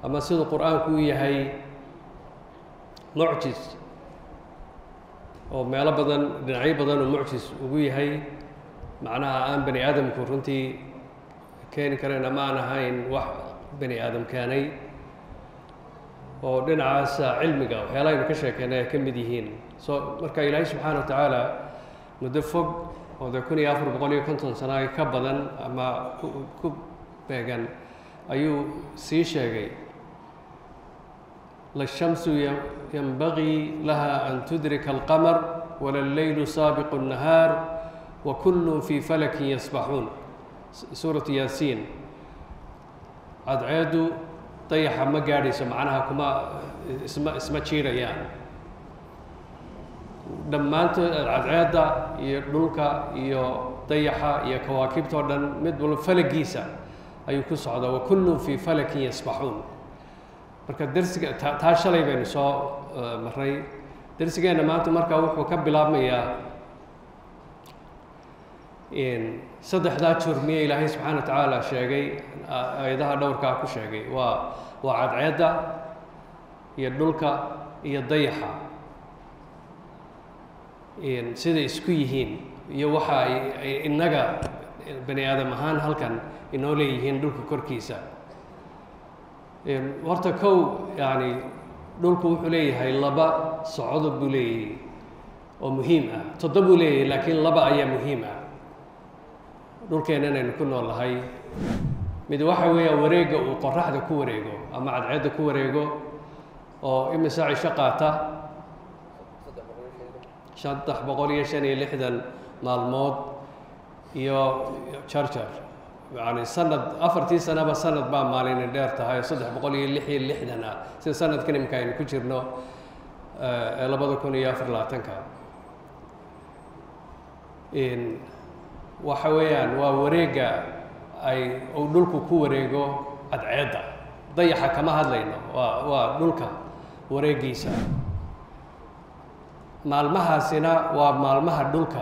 ama siduu qur-aanku u yahay mucjis oo meelo badan dhinacyo badan oo mucjis ugu yahay macnaha aan bani aadamku runtii keeni karayn ama aan ahayn wax bani aadam keenay oo dhinacaasa cilmiga waxyaalaha aynu ka sheekeynay ay ka mid yihiin so marka ilaahay subxaana wa tacaala muddo fog oo dee kun iyo afar boqol iyo konton sano ay ka badan ama ku ku beegan ayuu sii sheegay lashamsu yanbagii laha an tudrika alqamar wala alleylu saabiqu الnahaar wa kullun fii falakin yasbaxuun suuratu yaasiin cadceedu dayaxa ma gaadhayso macnaha kuma isma isma jiirayaan dhammaantood cadceedda iyo dhulka iyo dayaxa iyo kawaakibta o dhan mid walba falagiisa ayuu ku socdaa wa kullun fii falakin yasbaxuun marka dersiga ta taa shalay baynu soo maray dersigeenna maanta marka wuxuu ka bilaabmayaa saddexdaa jurmiye ilaahay subxaana wa tacaala sheegay aayadaha dhowrkaa ku sheegay waa waa cadceedda iyo dhulka iyo dayaxa siday isku yihiin iyo waxa ay ay innaga bani aadam ahaan halkan inoo leeyihiin dhulka korkiisa horta kow yani dhulku wuxuu leeyahay laba socdo buu leeyahay oo muhiim ah toddo buu leeyahay laakiin laba ayaa muhiim ah dhulkeenna inaynu ku nool nahay mid waxa weeya wareegga uu qoraxda ku wareego ama cadceedda ku wareego oo imisa cisho qaata saddex boqol iyo shan iyo lixdan maalmood iyo jarjar yani sanad afartii sanaba sanad baa maalini dheer tahay oo saddex boqol iyo lix iyo lixdan ah sida sanadkan imika aynu ku jirno ee labada kun iyo afar labaatanka waxa weeyaan waa wareegga ay uu dhulku ku wareego cadceedda dayaxa kama hadlayno waa waa dhulka wareegiisa maalmahaasina waa maalmaha dhulka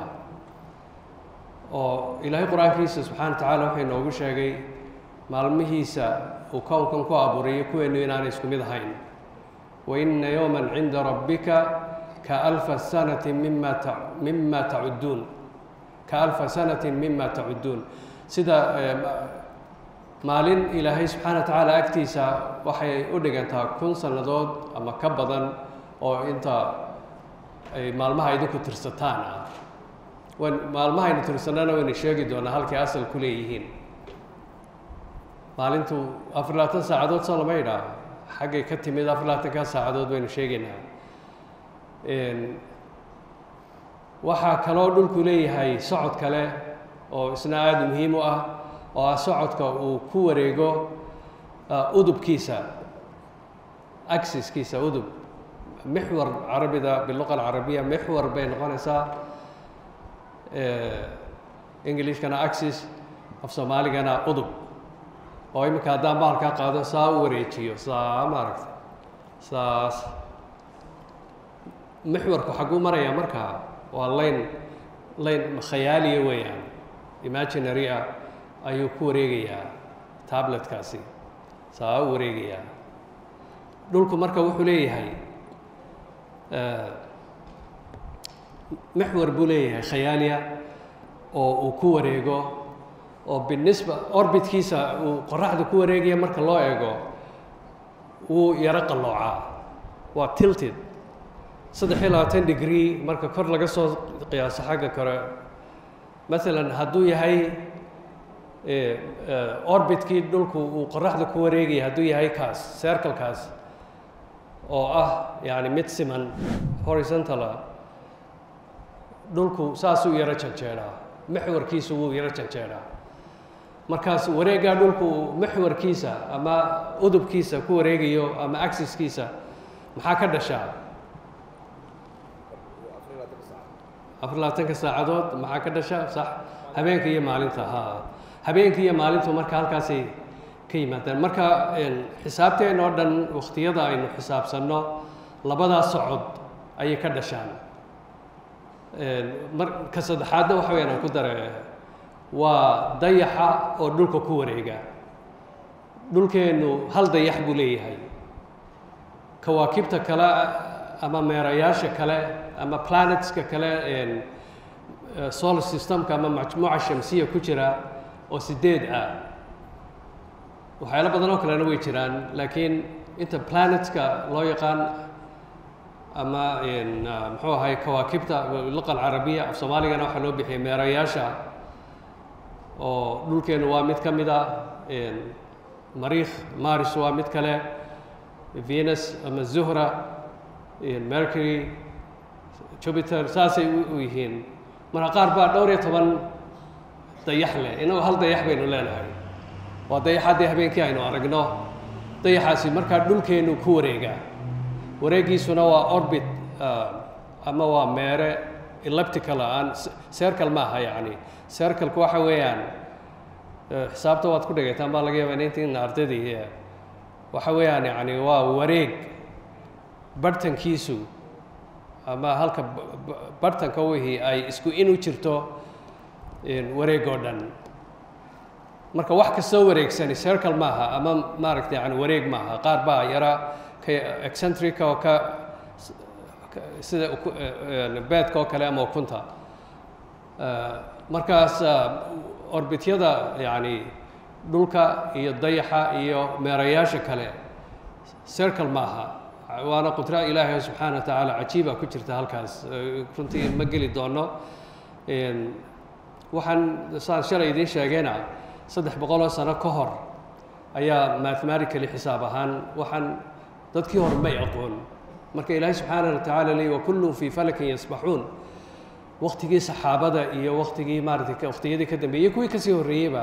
oo ilaahay qur-aankiisa subxana wa tacaala wuxuu inoogu sheegay maalmihiisa uu kownkan ku abuurayo kuweenu inaanay isku mid ahayn wa ina yowma cinda rabbika ka alfa sanati mima ta mima tacudduun ka alfa sanati mima tacudduun sida maalin ilaahay subxaana wa tacaala agtiisa waxay u dhigantaa kun sannadood ama ka badan oo inta ay maalmaha idinku tirsataan ah wan maalmahaynu tirsanana waynu sheegi doonaa halkay asal ku leeyihiin maalintu afar labaatan saacadood soo lama idhaa xaggay ka timid afar labaatankaa saacadood baynu sheegaynaa waxaa kaloo dhulku leeyahay socod kale oo isna aada muhiim u ah oo ah socodka uu ku wareego udubkiisa axiskiisa udub mixwar carabida biluqa alcarabiya mixwar bay noqonaysaa englishkana axis af soomaaligana udub oo iminka haddaan bahalkaa qaado saa u wareejiyo saa maaragta saas mixwarku xagguu maraya markaa waa layn layn khayaaliya weeyaan imaginary ah ayuu ku wareegayaa tabletkaasi saa u wareegayaa dhulku marka wuxuu leeyahay mixwar buu leeyahay khayaaliya oo uu ku wareego oo binisba orbitkiisa uu qoraxda ku wareegaya marka loo eego wuu yaro qalloocaa waa tilted saddex iyo labaatan degree marka kor laga soo qiyaaso xagga kore maalan hadduu yahay orbitkii dhulku uu qoraxda ku wareegaya hadduu yahay kaas circlekaas oo ah yani mid siman horizontala dhulku saasuu yaro janjeedhaa mixwarkiisu wuu yaro janjeedhaa markaas wareeggaa dhulku mixwarkiisa ama udubkiisa ku wareegayo ama axiskiisa maxaa ka dhashaa afar labaatanka saacadood maxaa ka dhasha sax habeenka iyo maalinta ha habeenka iyo maalintu marka halkaasay ka yimaadaan marka xisaabteen oo dhan wakhtiyada aynu xisaabsanno labadaas socod ayay ka dhashaan marka saddexaadna waxa weyaan aan ku dare waa dayaxa oo dhulka ku wareega dhulkeennu hal dayax buu leeyahay kawaakibta kale ama meerayaasha kale ama planetska kale solar systemka ama majmuuca shamsiya ku jira oo sideed ah waxyaalo badan oo kalena way jiraan laakiin inta planetska loo yaqaan ama muxuu ahay kawaakibta luqa alcarabiya af soomaaligana waxaa loo bixiyay meerayaasha oo dhulkeenu waa mid ka mid a mariikh maris waa mid kale venus ama zuhra mercury jupiter saasay u yihiin marka qaar baa dhowr iyo toban dayax leh inagoo hal dayax baynu leenahay waa dayaxaddii habeenkii aynu aragno dayaxaasi markaa dhulkeenu ku wareegaa wareegiisuna waa orbit ama waa meere eleptical aan circle ma aha yacni circleku waxa weeyaan xisaabta waad ku dhigaytaan baa laga yaabaa intiina ardaydii waxa weeyaan yacni waa wareeg bartankiisu ama halka bartanka wixii ay isku in u jirto wareeg oo dhan marka wax kastoo wareegsani circle maaha ama maaragta yani wareeg maaha qaar baa yara ka excentrica oo ka sida beedka oo kale ama ukunta markaas orbityada yani dhulka iyo dayaxa iyo meerayaasha kale circle maaha waana qudra ilaahay subxaana wa tacaala cajiiba ku jirta halkaas runtii ma geli doono waxaan saan shalay idiin sheegayna saddex boqoloo sano ka hor ayaa mathematically xisaab ahaan waxaan dadkii hore may aqoon marka ilaahay subxaana wa tacaala leey wakullun fii falakin yasbaxuun waktigii saxaabada iyo waktigii maaratay waktiyadii ka dambeeyey kuwii kasii horreeyeyba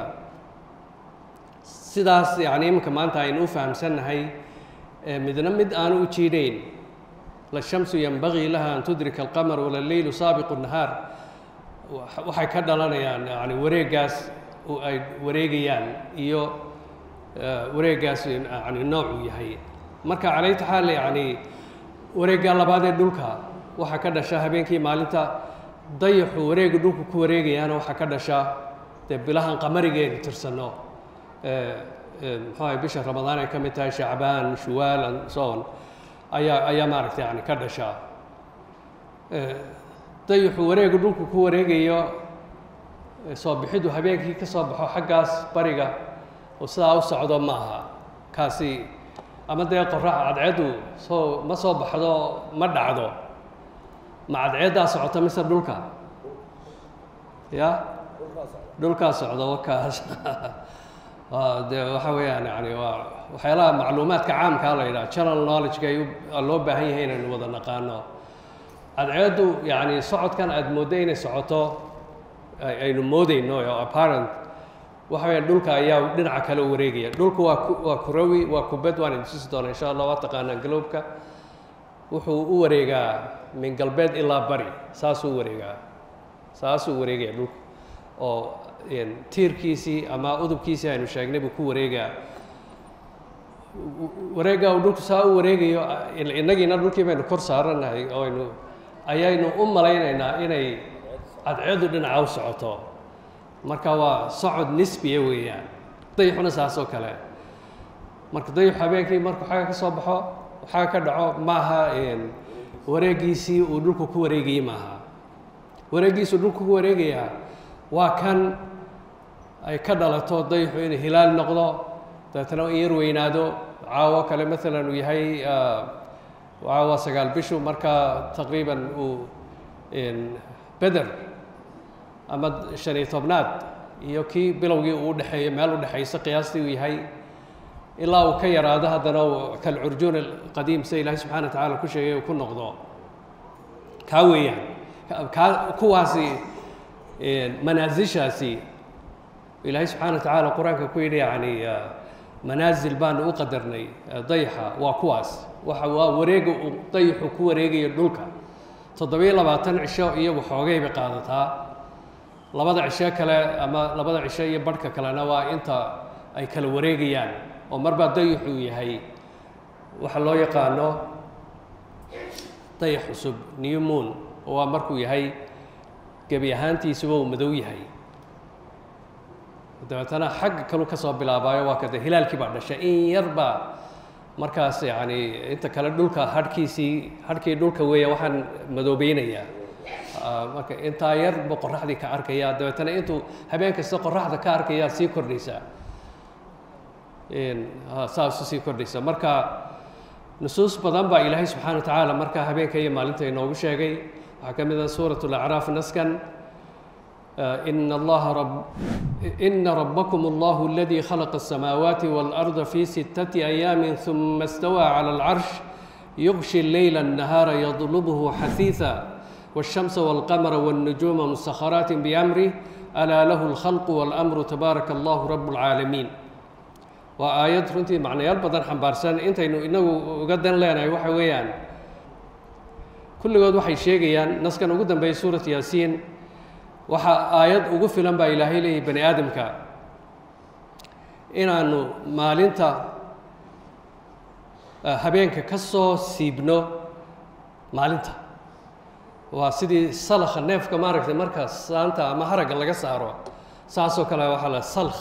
sidaas yani iminka maanta aynu u fahamsannahay midna mid aanu u jiidhayn lashamsu yanbagii laha an tudrika alqamar wala leylu saabiqu nahaar waxay ka dhalanayaan yani wareegaas ay wareegayaan iyo wareegaas yani noocuu yahay marka calayta xaal yani wareegga labaad ee dhulka waxaa ka dhasha habeenkii maalinta dayaxu wareega dhulku ku wareegayaana waxaa ka dhasha dee bilahan qamarigeenu tirsanno muxuu ahay bisha ramadaan ay ka mid tahay shacbaan shuwaal and so on ayaa ayaa maaragtay yani ka dhasha dayaxu wareega dhulku ku wareegayo soo bixidu habeenkii ka soo baxo xaggaas bariga oo sidaa u socdo ma aha kaasi ama dee qorax cadceeddu soo ma soo baxdo ma dhacdo ma cadceeddaa socota mise dhulka ya dhulkaa socdo wakaas de waxa weeyaan yani waa waxyaalaha macluumaadka caamkaa la yidhaha general knowledge-ka ay loo baahan yahay inaynu wada naqaano cadceeddu yani socodkan aada mooddo inay socoto aynu moodeyno oo apparent waxa weya dhulka ayaa dhinaca kale u wareegaya dhulku waa waa kurawi waa kubad waan idin tusi doona insha allah waa taqaanaa galowbka wuxuu u wareegaa min galbeed ilaa bari saasuu u wareegaa saasuu wareegaya dhulku oo tiirkiisii ama udubkiisii aynu sheegnay buu ku wareegaa wareegga uu dhulku saa u wareegayo innagiina dhulkii baynu kor saaranahay oo aynu ayaynu u malaynaynaa inay cadceedu dhinaca u socoto marka waa socod nisbiya weeyaan dayaxuna saas oo kale marka dayaxu habeenkii markuu xagga ka soo baxo xagga ka dhaco maaha wareegiisii uu dhulku ku wareegayey maaha wareeggiisuu dhulku ku wareegayaa waa kan ay ka dhalato dayaxu inuu hilaal noqdo dabeetana in yar weynaado caawo kale maalan uu yahay caawa sagaal bishu marka taqriiban uu beder ama shan iyo tobnaad iyo kii bilowgii uu udhexeeyo meel udhexayso qiyaastii uu yahay ilaa uu ka yaraado haddana kalcurjuun alqadiim sida ilaahay subxana wa tacala ku sheegay uu ku noqdo kaa weeyaan kaa kuwaasi manaasishaasi ilaahay subxana wa tacaala qur-aanka ku yidhi yani manaasil baanu u qadarnay dayaxa waa kuwaas waxa waa wareega uu dayaxu ku wareegayo dhulka toddobiyo labaatan cisho iyo waxoogay bay qaadataa labada cisho kale ama labada cisho iyo barhka kalena waa inta ay kala wareegayaan oo marbaa dayaxuu yahay waxa loo yaqaano dayax cusub new moon oo waa markuu yahay gebi ahaantiisuba uu madow yahay dabeetana xagga kalu ka soo bilaabaayo waa kada hilaalkii baa dhashay in yar baa markaas yacni inta kale dhulka hadhkiisii hadhkii dhulka weeya waxaan madoobeynayaa marka intaa yarba qoraxdii ka arkaya dabeetana intuu habeen kasta qoraxda ka arkayaa sii kordhaysaa saasu sii kordhaysa marka nusuus badan baa ilaahay subxana wa tacaala marka habeenka iyo maalinta inoogu sheegay waxaa ka mid ah suurat lacraaf naskan إن الله رب إن ربكم الله الذي خلق السماوات والأرض في ستة أيام ثم استوى على العرش يغشي الليل النهار يطلبه حثيثا والشمس والقمر والنجوم مسخرات بأمره ألا له الخلق والأمر تبارك الله رب العالمين وآيات runtii macnayaal badan xambaarsan intaynu inagu uga dan leenahay waxa weeyaan kulligood waxay sheegayaan naskan ugu dambeeyay suurat yaasiin waxaa aayad ugu filan baa ilaahay leeyahy bani aadamka inaanu maalinta habeenka ka soo siibno maalinta waa sidii salkha neefka maaragtay marka saanta ama haragga laga saaro saasoo kale waxaa la salkh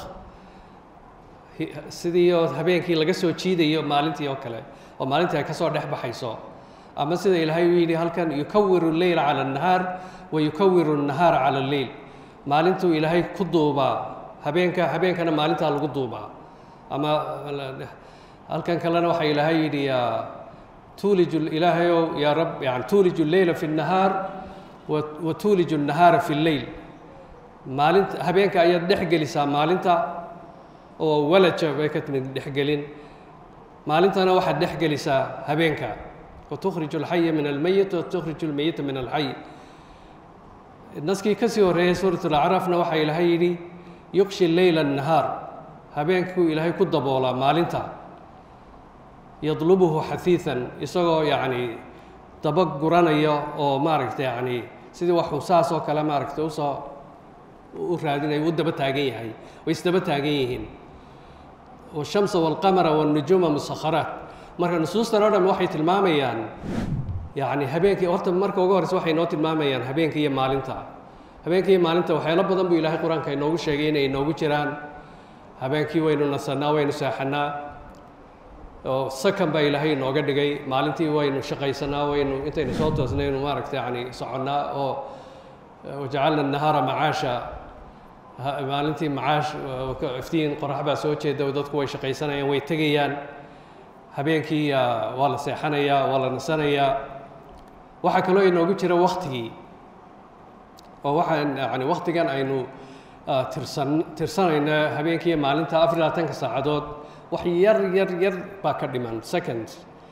sidii oo habeenkii laga soo jiidayo maalintii oo kale oo maalintii ay ka soo dhex baxayso ama sida ilaahay uu yidhi halkan yukawiru leyla cala annahaar wa yukawiru annahaara cala alleyl maalintuu ilaahay ku duubaa habeenka habeenkana maalintaa lagu duubaa ama halkan kalena waxaa ilaahay yidhi yaa tuuliju ilaahayow yaa rab yani tuuliju leyla fi nnahaar wa tuuliju annahaara fi lleyl maalinta habeenka ayaad dhex gelisaa maalinta oo walaja bay ka timid dhexgelin maalintana waxaad dhex gelisaa habeenka watukhriju alxaya min almeyit watukhriju almeyita min alxay naskii ka sii horreeyay suurat alacraafna waxaa ilaahay yidhi yuqshi leyla annahaar habeenkuu ilaahay ku daboolaa maalinta yadlubuhu xahiisan isagoo yacni daba guranaya oo maaragta yacni sidii waxuu saas oo kale maaragta usoo u raadinaya u daba taagan yahay way isdaba taagan yihiin washamsa walqamara walnujuuma musakharaat marka nusuustan oo dhan waxay tilmaamayaan yacni habeenkii horta marka ugu horreysa waxay noo tilmaamayaan habeenka iyo maalinta habeenka iyo maalinta waxyaalo badan buu ilaahay qur-aanka inoogu sheegay inay inoogu jiraan habeenkii waynu nasannaa waynu seexannaa oo sakan baa ilaahay inooga dhigay maalintii waynu shaqaysanaa waynu intaynu soo toosnaynu maaragta yacni soconnaa oo wajacalna annahaara macaasha maalintii macaash iftiin qorax baa soo jeeda dadku way shaqaysanayaan way tegayaan habeenkii waa la seexanayaa waa la nasanayaa waxaa kaloo inoogu jira waktigii oo waxaan yani waktigan aynu tirsan tirsanayno habeenkiiyo maalinta afar iyo labaatanka saacadood wax yar yar yar baa ka dhiman second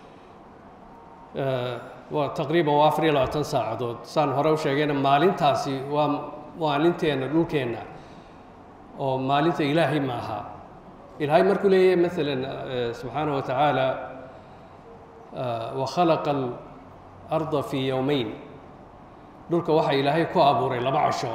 waa taqriiban waa afar iyo labaatan saacadood saan hore u sheegayna maalintaasi waa maalinteenna dhulkeenna oo maalinta ilaahay ma aha ilaahay markuu leeyahay maalan subxaanaه wa tacaala wakhalaqa alarda fii yowmeyn dhulka waxaa ilaahay ku abuuray laba casho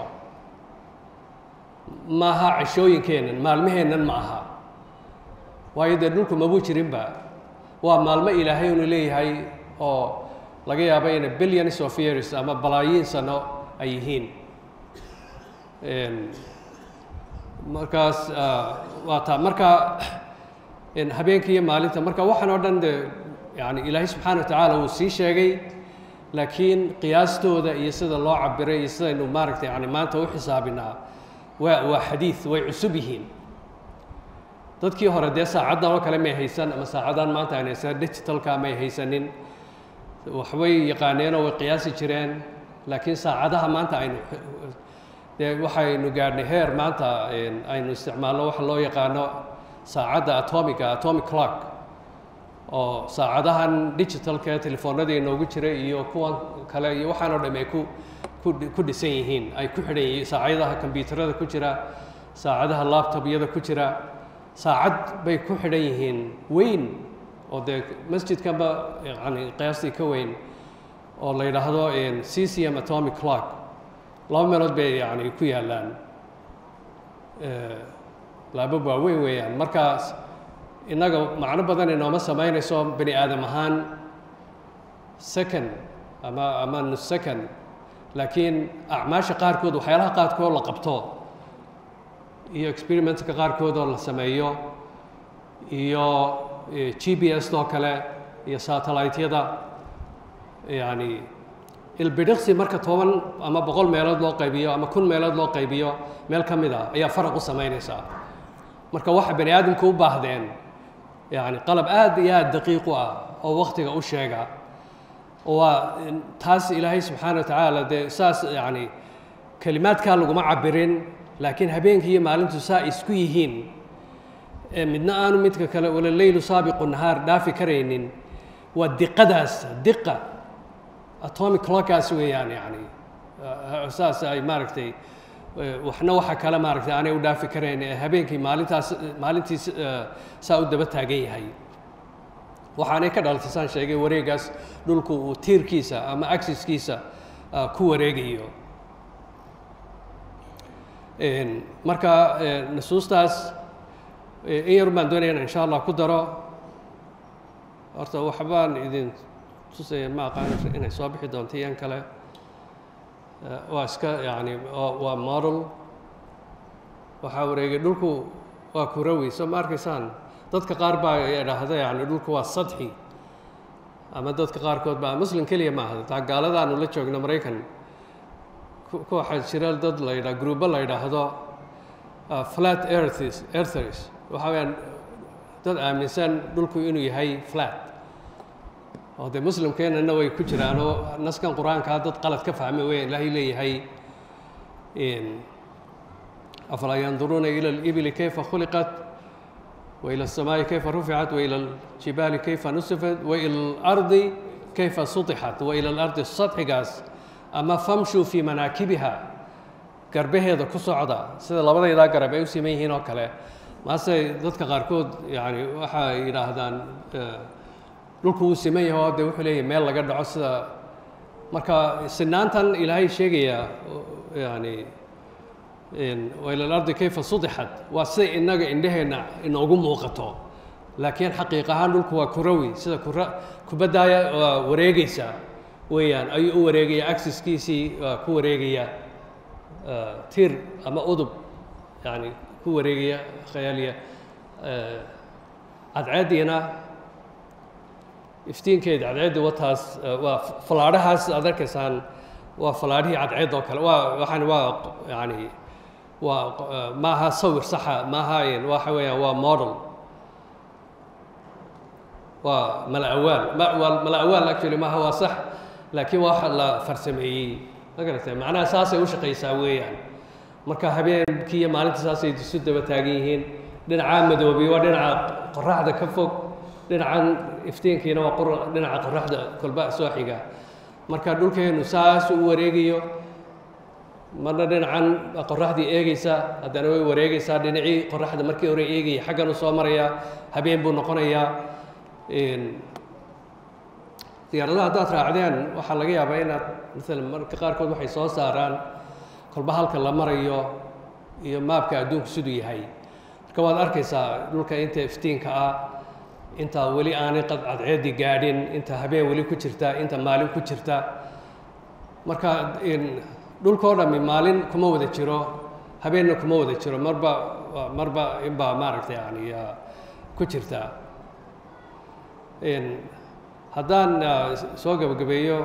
ma aha cashooyinkeennan maalmaheennan ma aha waayo dee dhulku mabuu jirinba waa maalmo ilaahay unu leeyahay oo laga yaabo ina billions of years ama balaayiin sano ay yihiin markaas waa taa marka habeenkii iyo maalinta marka waxaan oo dhan de yani ilaahay subxaana wa tacaala wuu sii sheegay laakiin qiyaastooda iyo sida loo cabiray iyo sidaynu maaragtay yani maanta u xisaabinaa waa waa xadiid way cusub yihiin dadkii hore dee saacaddan oo kale may haysan ama saacaddan maanta aan haysan digitalka may haysanin waxbay yaqaaneenoo way qiyaasi jireen laakiin saacadaha maanta aynu dee waxaynu gaadhnay heer maanta aynu isticmaalno waxa loo yaqaano saacadda atomiga atomic clock oo saacadahan digitalka telefoonadii inoogu jira iyo kuwan kale iyo waxaan oo dham ay ku ku ku dhisan yihiin ay ku xidhan yihiin saacadaha kombyuutarada ku jira saacadaha laptopyada ku jira saacad bay ku xidhan yihiin weyn oo dee masjidkanba yani qiyaastii ka weyn oo la yidhaahdo ccm atomic clock laba meelood bay yani ku yaallaan laaba waaweyn weeyaan markaas innaga macno badan inooma samaynayso bani aadam ahaan second ama ama nus second laakiin acmaasha qaarkood waxyaalaha qaarkood la qabto iyo experimentka qaarkood oo la sameeyo iyo g p s oo kale iyo satellite-yada yani ilbidhiqsi marka toban ama boqol meelood loo qaybiyo ama kun meelood loo qaybiyo meel ka mid a ayaa faraq u samaynaysaa marka waxa bani aadamku u baahdeen yani qalab aad iyo aad daqiiq u ah oo waktiga u sheega waa taas ilaahay subxaana wa tacaala dee saas yani kelimaadkaa laguma cabirin laakiin habeenkii iyo maalintu saa isku yihiin midna aanu midka kale wala leylu saabiqu nahaar dhaafi karaynin waa diqadaas diqa atomic clockaas weeyaan yani saas ay maaragtay waxna waxa kale maaragtay aanay u dhaafi karayn ee habeenkii maalintaas maalintii saa u daba taagan yahay waxaanay ka dhalatay saan sheegay wareegaas dhulku uu tiirkiisa ama axiskiisa ku wareegayo marka nusuustaas in yar baan doonaya in insha allah ku daro horta waxbaan idin tusaya ma aqaan inay soo bixi doonto iyan kale waa iska yani waa model waxaa wareegay dhulku waa kurawi soo ma arkaysaan dadka qaar baa idhaahda yani dhulku waa sadxi ama dadka qaarkood baa muslim keliya maaha taa gaaladaanu la joogno maraykan waxaa jira dad la yidhaha gruubo la yidhaahdo flat earths earthers waxa weyaan dad aaminsan dhulku inuu yahay flat oo dee muslimkeenana way ku jiraan oo naskan qur-aankaa dad qalad ka fahmay weya ilaahay leeyahay afalaa yanduruuna ila alibili kayfa khuliqat wa ila alsamaa'i kayfa ruficat wa ila aljibaali kayfa nusifat wa ila alardi kayfa sutixat wa ila alardi sadxigaas ama famshuu fii manaakibiha garbaheeda ku socda sida labadaydaa garab ay u siman yihiin oo kale maase dadka qaarkood yani waxay yidhaahdaan dhulku wuu siman yahay oo de wuxuu leeyahy meel laga dhaco sida marka sinaantan ilaahay sheegaya yani waila alardi kayfa sudixat waa sida innaga indheheenna inoogu muuqato laakiin xaqiiq ahaan dhulku waa kurawi sida kura kubaddaaya waa wareegeysa weeyaan ayuu u wareegaya axiskiisii waa ku wareegaya tir ama udub yani ku wareegaya khayaaliya cadceediina iftiinkeeda cadceeddi wataas waa falaadhahaas aad arkaysaan waa falaadhihii cadceed oo kale waa waxaan waa yani waa maaha sawir saxa maaha waxa weeyaan waa model waa mala awaal ma waa mala awaal actually maaha waa sax laakiin waa wax la farsameeyey ma garatay macnaha saasay u shaqaysaa weeyaan marka habeenkii iyo maalinta saasay isu daba taagan yihiin dhinacaa madoobiy waa dhinaca qoraxda ka fog dhinacan iftiinkiina waa qor dhinaca qoraxda kolba soo xiga marka dhulkeennu saas u wareegayo marna dhinacan qoraxdii eegeysa haddana way wareegeysaa dhinacii qoraxda markii hore eegaya xaggan u soo maraya habeen buu noqonayaa diyaaradaha haddaad raacdeen waxaa laga yaabaa inaad maalan marka qaarkood waxay soo saaraan kolba halka la marayo iyo maabka adduunku siduu yahay marka waad arkaysaa dhulka inta iftiinka ah intaa weli aanay cadceedi gaadhin inta habeen weli ku jirta inta maalin ku jirta marka dhulkao dhammi maalin kuma wada jiro habeenna kuma wada jiro marba marba inbaa maaragtay yani ku jirta haddaan soo gebagabeeyo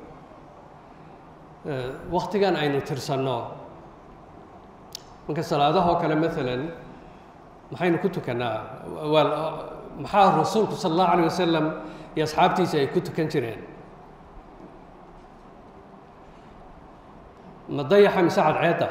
waktigan aynu tirsanno marka salaadahoo kale maalan maxaynu ku tukanaa waa maxaa rasuulku sala allahu alayh wasalam iyo asxaabtiisa ay ku tukan jireen ma dayaxa mise cadceedda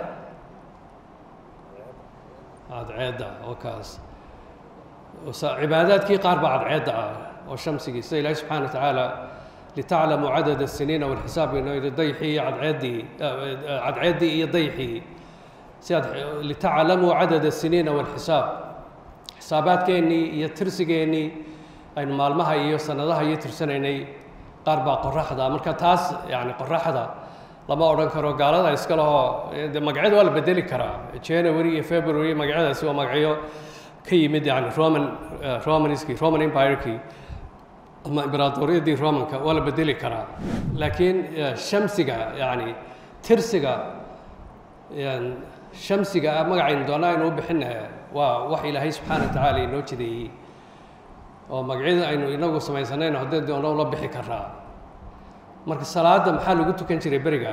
cadceedda oo kaas cibaadaadkii qaar baa cadceedda ah oo shamsigii sida ilaahi subxana wa tacaala litaclamuu cadad الsiniina wاlxisaab inoo yidhi dayxii iyo cadceeddii cadceeddii iyo dayxii si aad litaclamuu cadad الsiniina wاlxisaab xisaabaadkeennii iyo tirsigeennii aynu maalmaha iyo sanadaha iyo tirsanaynay qaar baa qoraxda marka taas yani qoraxda lama odhan karo gaalada iska lehoo de magacyada waa la bedeli karaa january iyo february magacyadaasi waa magacyo ka yimid yani roman romanski roman empireki ama imberaadoriyadii romanka waa la bedeli karaa laakiin shamsiga yani tirsiga shamsiga ah magacaynu doonaa aynu u bixina waa wax ilaahay subxaana wa tacaala inoo jideeyey oo magacyada aynu inagu samaysanayno haddii doono ula bixi karaa marka salaadda maxaa lagu tukan jiray beriga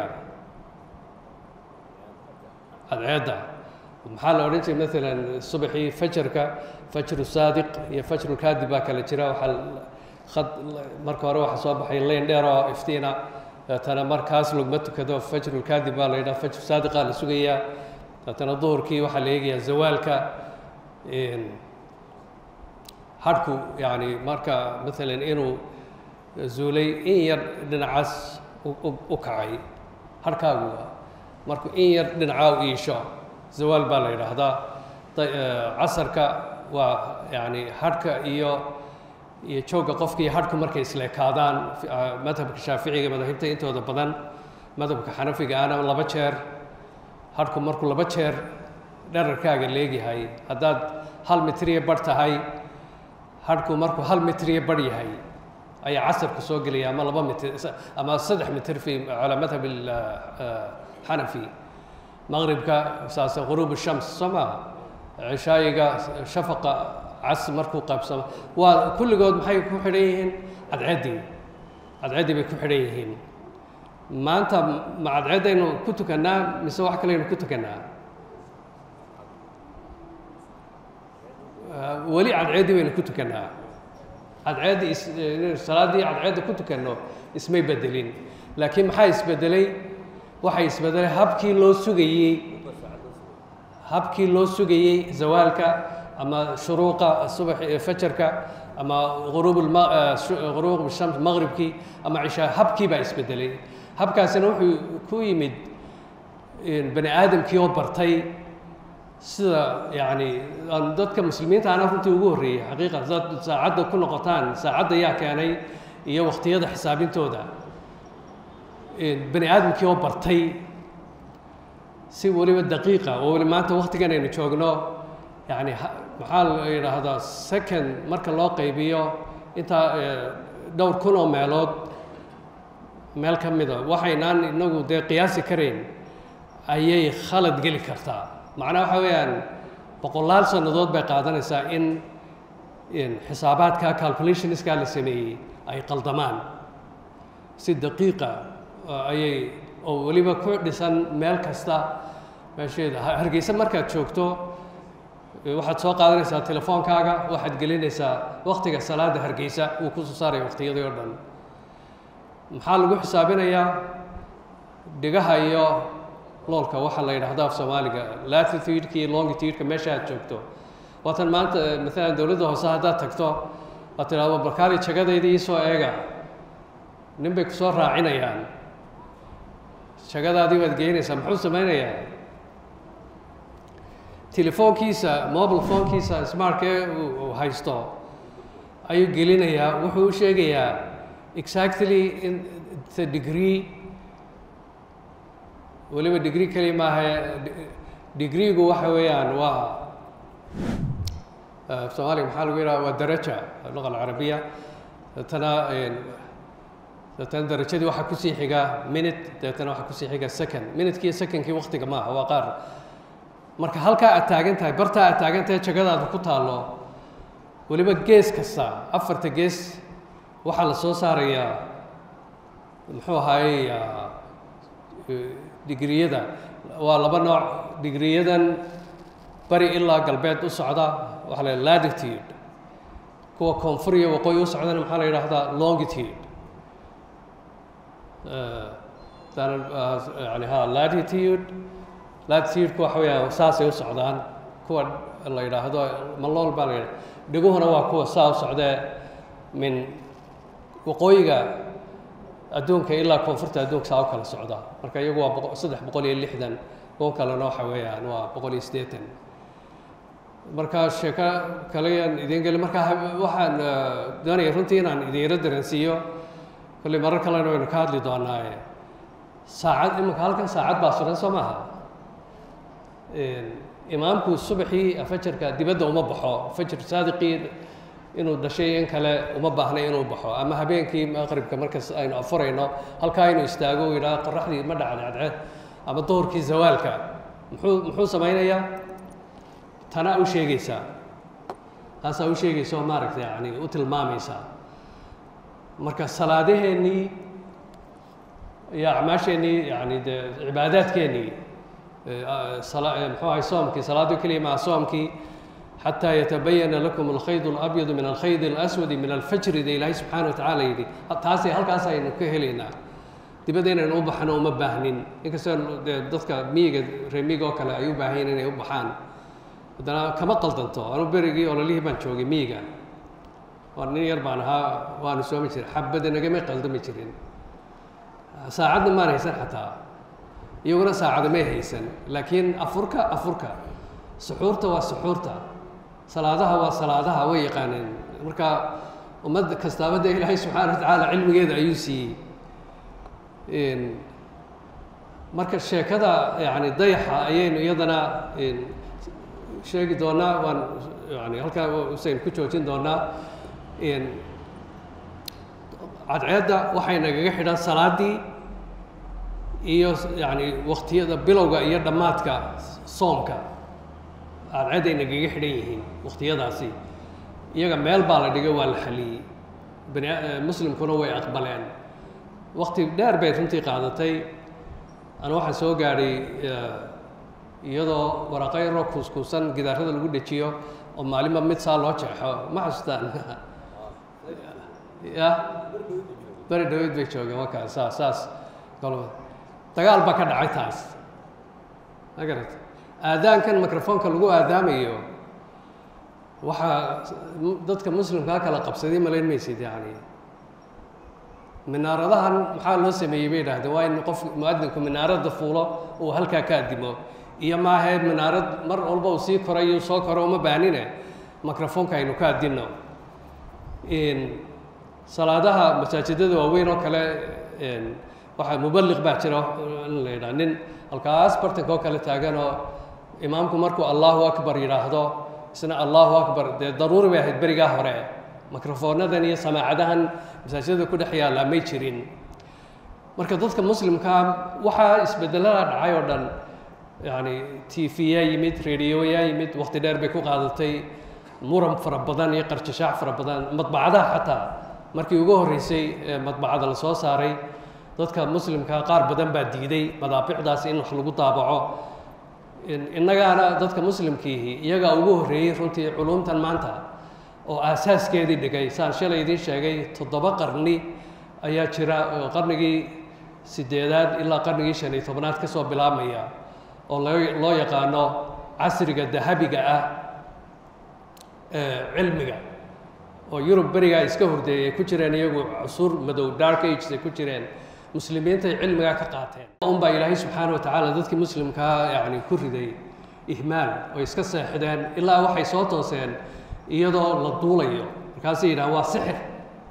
cadceedda maxaa la odhan jiray maalan subaxii fajarka fajru saadiq iyo fajru kaadib baa kala jira waxaa khad marka hore waxaa soo baxay leyn dheer oo iftiina deetana markaas laguma tukado fajru kaadib baa la yidhaha fajru saadiqaa la sugayaa deetana duhurkii waxaa la eegayaa zawaalka hadhku yani marka maalan inuu zuulay in yar dhinacaas u kacay hadhkaagu markuu in yar dhinacaa u iisho zawaal baa la yidhaahdaa casarka waa yani hadhka iyo iyo joogga qofka iyo hadhku markay isleekaadaan madhabka shaaficiga madahibta intooda badan madhabka xanafiga ana laba jeer hadhku markuu laba jeer dherarkaaga leegyahay haddaad hal mitriya bar tahay hadhku markuu hal mitriya bar yahay ayaa casarku soo gelaya ama laba mitr ama saddex mitr fi calaa madhab xanafi maqribka saase ghuruub shams soo maa cishaayiga shafaqa cas markuu qaybsamo waa kulligood maxay ku xidhan yihiin cadceeddii cadceeddii bay ku xidhan yihiin maanta ma cadceeddaynu ku tukannaa mise wax kaleynu ku tukannaa weli cadceeddii baynu ku tukannaa cadceeddii is salaaddii cadceedda ku tukanno ismay bedelin laakiin maxaa isbedelay waxay isbedelay habkii loo sugayey habkii loo sugayey zawaalka ama shuruuqa subax fajarka ama ghuruub ghuruub shams maqribkii ama cishaa habkii baa isbedelay habkaasina wuxuu ku yimid bani aadamkii oo bartay sida yani dadka muslimiinta ana runtii ugu horreeyey xaqiiqa dad saacadda ku noqotaan saacadda yaa keenay iyo waqtiyada xisaabintooda bani aadamkii oo bartay si weliba daqiiqa oo weli maanta waktigan aynu joogno yani maxaa la yidhaahdaa second marka loo qaybiyo intaa dhowr kun oo meelood meel ka mida waxaynaan inagu dee qiyaasi karayn ayay khalad geli kartaa macnaha waxa weeyaan boqolaal sannadood bay qaadanaysaa in xisaabaadka calculationiskaa la sameeyey ay qaldamaan si daqiiqa ayay oo weliba ku dhisan meel kasta meesheeda hargeysa markaad joogto waxaad soo qaadanaysaa telefoonkaaga waxaad gelinaysaa waktiga salaada hargeysa uu kusoo saaraya waqtiyadii oo dhan maxaa lagu xisaabinayaa dhigaha iyo loolka waxaa la yidhahda af soomaaliga latitude-ka iyo longitude-ka meesha aad joogto waatan maanta maalan dowladda hoose haddaad tagto waad tidhahdo barkaali jagadayda iisoo eega nin bay kusoo raacinayaan jagadaadii baad geynaysaa muxuu samaynayaa telefoonkiisa mobile foonkiisa smartkee uu haysto ayuu gelinayaa wuxuu u sheegayaa exactly in the degree weliba degree keli maaha degreegu waxa weeyaan waa soomaaliga maxaa lagu yidhaha waa daraja luqa alcarabiya deetana deetana darajadii waxaa kusii xiga minute deetana waxaa kusii xiga second minuteki secondkii waktiga maaha waa qaar marka halkaa aad taagan tahay bartaa aad taagan tahay jagadaada ku taallo weliba gees kasta afarta gees waxaa la soo saarayaa muxuu ahaayey digriyada waa laba nooc digriyadan bari ilaa galbeed u socda waxaa la latitude kuwa koonfur iyo waqooyi u socdana maxaa la yidhaahdaa longitude yani ha latitude latitude-ku waxa weeyaan saasay u socdaan kuwa la yidhaahdo malool baa la yidhahda dhiguhuna waa kuwa saa u socdee min waqooyiga adduunka ilaa koonfurta adduunka saa u kala socda marka iyagu waa boqo saddex boqol iyo lixdan kuwa kalena waxa weeyaan waa boqol iyo siddeetan marka sheeko kaleyan idiin geli marka waxaan doonaya runtii inaan idiinla dareensiiyo kolley marar kalena waynu ka hadli doonaaye saacad iminka halkan saacad baa suran soo maaha imaamku subaxii fajarka dibadda uma baxo fajar saadiqii inuu dhashay in kale uma baahnay inuu baxo ama habeenkii maqribka markas aynu afurayno halkaa inuu istaago u yidhaha qoraxdii ma dhacday cadceed ama duhurkii zawaalka muxuu muxuu samaynayaa tanaa u sheegaysaa taasaa u sheegaysa oo maaragtay yani u tilmaamaysaa marka salaadaheennii iyo acmaasheennii yani dee cibaadaadkeennii muxuu ahay soomkii salaado keliya maa soomkii xataa yatabayana lakum alkhayd اlabyadu min alkhayd اlaswadi min alfajri de ilaahay subxaana wa tacaala yidhi taasi halkaas aynu ka helaynaa dibadda inaynu u baxno uma baahnin inkastoo dee dadka miyiga reer miyiga oo kale ay u baahan yihin inay u baxaan haddana kama qaldanto anu berigii ololihii baan joogay miyiga waa nin yar baan ahaa waanu soomi jiray xabada nagama qaldami jirin saacadna maan haysan xataa iyaguna saacada may haysan laakiin afurka afurka suxuurta waa suxuurta salaadaha waa salaadaha way yaqaaneen marka ummad kastaaba dee ilaahay subxaana wa tacaala cilmigeeda ayuu siiyey marka sheekada yani dayaxa ayaynu iyadana sheegi doonaa waan yani halkaa usayn ku joojin doonaa cadceedda waxay nagaga xidhan salaaddii iyo yani waktiyada bilowga iyo dhammaadka soomka cadceedday nagaga xidhan yihiin waktiyadaasi iyaga meel baa la dhigay waa la xaliyey bani muslimkuna way aqbaleen wakti dheer bay runtii qaadatay ana waxaan soo gaadhay iyadoo waraqayro kuuskuusan gidaarada lagu dhejiyo oo maalinba mid saa loo jeexo ma xasuustaan ya beri dhaweyd bay joogeen wakaa saas saas kol dagaal baa ka dhacay taas ma garata aadaankan microfoonka lagu aadaamayo waxaa dadka muslimkaa kala qabsaday malayn maysid yani minaaradahan maxaa loo sameeyey bay idhahdeen waa in qof muadinku minaaradda fuulo uu halkaa ka addimo iyo maahayd minaarad mar walba uu sii korayo soo koro uma baanine microfoonka aynu ka addinno salaadaha masaajidada waaweyn oo kale waxaa mubaliq baa jira in la yidhaha nin halkaas bartanka oo kale taaganoo imaamku markuu allahu akbar yidhaahdo isna allahu akbar dee daruuri bay ahayd berigaa hore microfoonadan iyo samaacadahan masaajidada ku dhex yaallaa may jirin marka dadka muslimkaa waxaa isbedelada dhacay oo dhan yani t v yaa yimid radio yaa yimid wakti dheer bay ku qaadatay muran fara badan iyo qarjashaac fara badan madbacadaha xataa markii ugu horreysay ee madbacada la soo saaray dadka muslimkaa qaar badan baa diiday madaabicdaas in wax lagu daabaco innagaana dadka muslimkiihi iyagaa ugu horreeyey runtii culumtan maanta oo aasaaskeedii dhigay saan shalay idiin sheegay toddoba qarni ayaa jira oo qarnigii sideedaad ilaa qarnigii shan iyo tobnaad ka soo bilaabmaya oo loo loo yaqaano casriga dahabiga ah ee cilmiga oo yurub berigaa iska hordeeyay ay ku jireen iyagu cusuur madow dark ages ay ku jireen muslimiintay cilmigaa ka qaateen un baa ilaahay subxaana wa tacaala dadkii muslimkaa yani ku riday ihmaal oo iska seexdeen ilaa waxay soo tooseen iyadoo la duulayo markaasay yidhahan waa sixir